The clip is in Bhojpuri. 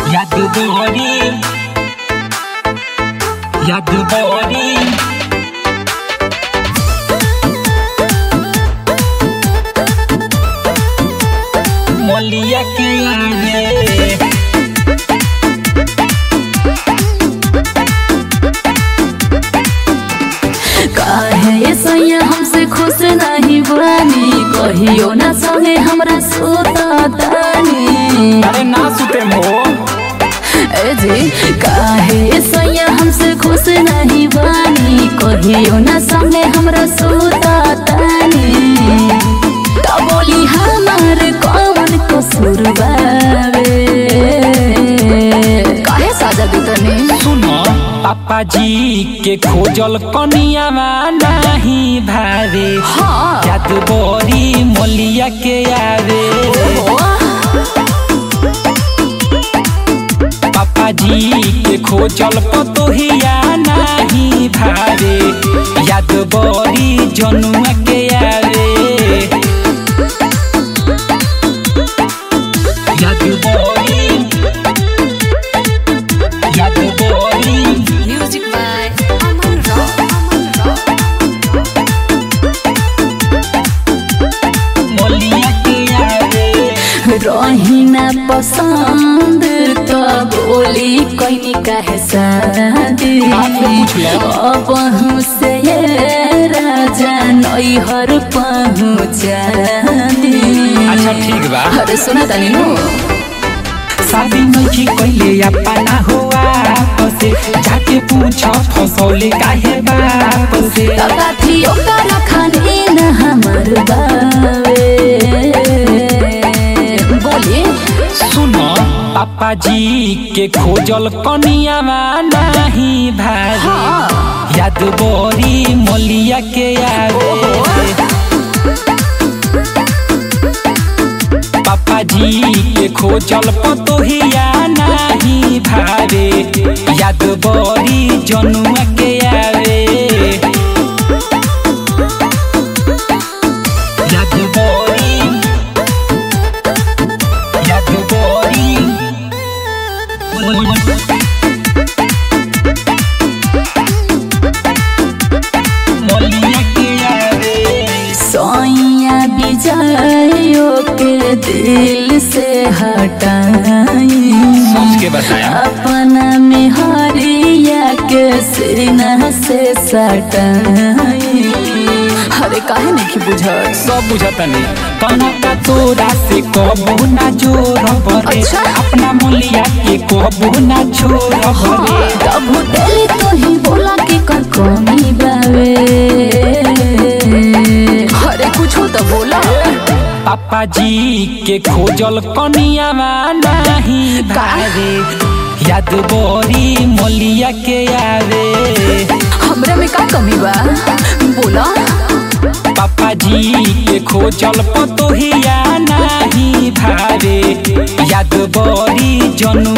याद बड़ी याद बड़ी मोलिया के आगे काहे सैया हमसे खुश नहीं बानी कहियो ना संगे हमरा सोता तानी अरे ना सुते मो ए जी काहे सैया हमसे खुश नहीं बानी कहियो ना संगे हमरा सोता तानी का बोली हमार कौन कसूर बावे काहे साजा दी तनी सुनो पापा जी के खोजल कनिया नहीं भावे हाँ याद बड़ी मोलिया के आवे पापा जी के खोजल पतोहिया नहीं भावे याद बड़ी जनुआ के आवे याद बड़ी याद बड़ी music by Aman rock Aman rock मोलिया के आवे रही ना पसंद तो बोली कोई कहे शादी आपने पूछ लिया? अब हमसे ये राजा नैहर पहुँचा दी अच्छा ठीक बा अरे सुना तानी नु शादी नइखी कइले अपना हुआ से जाके पूछ फसौले काहे बाप से तका थी ओकर खाने न हमर बावे बोली सुनो पापा जी के खोजल कनिया नहीं भाई हाँ याद बड़ी मोलिया के आवे पापा जी के खोजल पतोहिया नहीं भावे याद बड़ी जनुआ के आवे याद बड़ी याद बड़ी मोलिया के आवे सोइया बिजायो के दिल से हटाई सोच के बताया अपना में हरिया के सीना से सटाई अरे काहे नहीं बुझत सब बुझता नहीं तना का तोरा से कबू ना जोर बरे अच्छा। अपना मोलिया के कबू ना छोड़ बरे तब दिल तो ही बोला कि कर कमी बावे अरे कुछ हो तो बोला पापा जी के खोजल कनिया नहीं भावे याद बड़ी मोलिया के आवे हमरे में का कमी बा बोला पापा जी के खोजल पतोहिया नहीं भावे याद बड़ी जनु